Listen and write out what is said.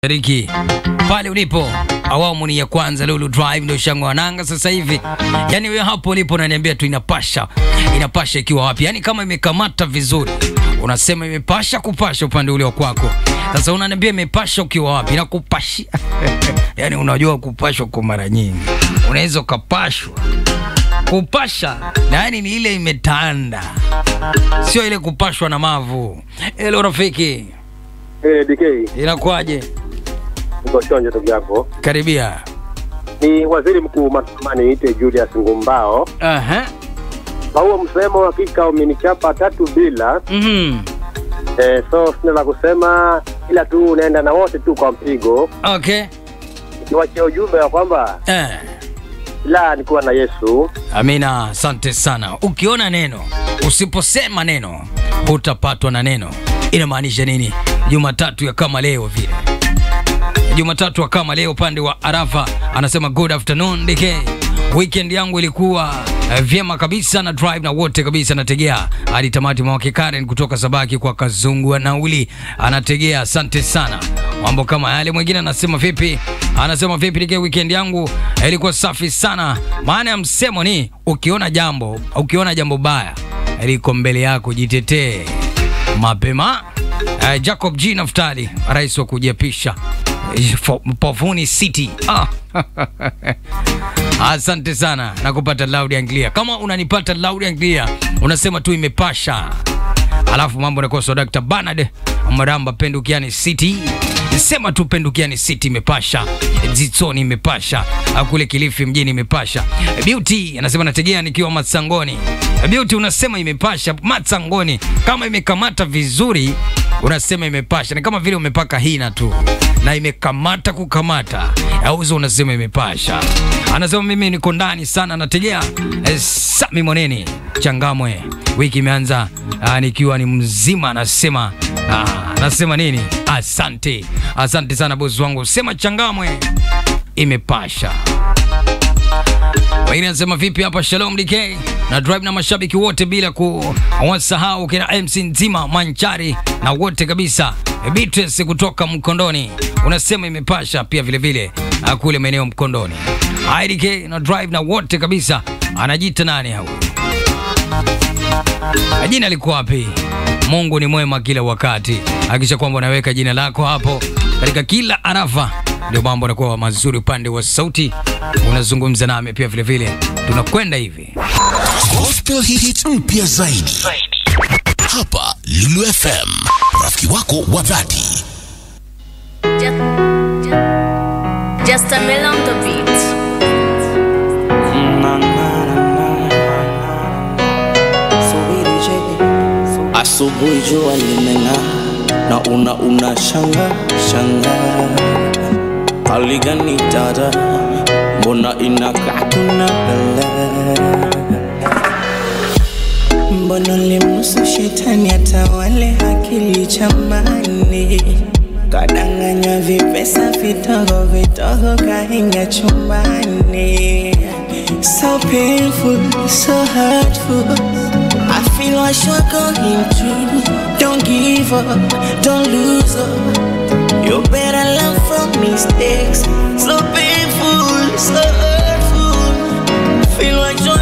Riki pale ulipo, awamu ni ya kwanza. Lulu Drive ndio shango wananga sasa hivi. Yani wewe hapo ulipo unaniambia tu inapasha, inapasha ikiwa wapi? Yani kama imekamata vizuri, unasema imepasha kupasha upande ule wa kwako. Sasa unaniambia imepasha ukiwa wapi? Nakupashia yani unajua kupashwa kwa mara nyingi, unaweza ukapashwa kupasha na yani ni ile imetanda, sio ile kupashwa na mavu. Hello rafiki, Eh, DK, inakuwaje? niko chonjo ndugu yako. Karibia. Ni waziri mkuu matamani ite Julius Ngumbao. Aha. Kwa huo msemo hakika umenichapa tatu bila. Mhm. Eh, so sina la kusema ila tu unaenda na wote tu kwa mpigo. Okay. Niwachie ujumbe wa kwamba Eh. la nikuwa na Yesu. Amina, asante sana. Ukiona neno, usiposema neno, utapatwa na neno. Inamaanisha nini? Jumatatu ya kama leo vile. Jumatatu ya kama leo upande wa Arafa anasema good afternoon DK. Weekend yangu ilikuwa eh, vyema kabisa na drive na wote kabisa nategea hadi tamati. Mwake Karen kutoka Sabaki kwa Kazungu wa nauli anategea, asante sana. Mambo kama yale. Mwingine anasema vipi? Anasema vipi DK, weekend yangu ilikuwa safi sana. Maana ya msemo ni ukiona jambo, ukiona jambo baya liko mbele yako, jitetee mapema. Uh, Jacob G Naftali, rais wa kujiapisha eh, fo- Pavuni City. Ah. Asante sana na kupata loud and clear. Kama unanipata loud and clear, unasema tu imepasha, alafu mambo yanakuwa so. Dr. Bernard Maramba, Pendukiani City, sema tu Pendukiani City imepasha, Zitsoni imepasha, Ah, kule Kilifi mjini imepasha. Beauty anasema nategea nikiwa Matsangoni. Beauty unasema imepasha Matsangoni, kama imekamata vizuri unasema imepasha, ni kama vile umepaka hina tu na imekamata kukamata, auzo unasema imepasha. Anasema mimi niko ndani sana, nategea eh, Sami Moneni Changamwe, wiki imeanza ah, nikiwa ni mzima. Anasema ah, anasema nini? Asante, asante sana bosi wangu, sema Changamwe imepasha. Wengine anasema vipi hapa, Shalom DK na drive na mashabiki wote bila kuwasahau kina MC nzima Manchari na wote kabisa. Beatrice kutoka Mkondoni unasema imepasha pia vile vile ah, kule maeneo Mkondoni. Hai DK na drive na wote kabisa. Anajiita nani hao? Jina liko wapi? Mungu ni mwema kila wakati. Hakikisha kwamba unaweka jina lako hapo katika kila arafa, ndio mambo yanakuwa mazuri. Upande wa sauti unazungumza nami pia vile vile, tunakwenda hivi. Gospel hits mpya zaidi hapa Lulu FM, rafiki wako wa dhati. Just, just, just a mill on the beat. Asubuhi jua limeng'aa na una una shanga shanga, hali gani dada, mbona inakaa kuna bele? Mbona limnusu shetani atawale akili chamani, kadanganywa vipesa vidogo vidogo kaingia chumbani. So painful, so hurtful. I feel what you're going through. Don't give up, don't lose up. You better learn from mistakes. So painful, so hurtful. Feel what you're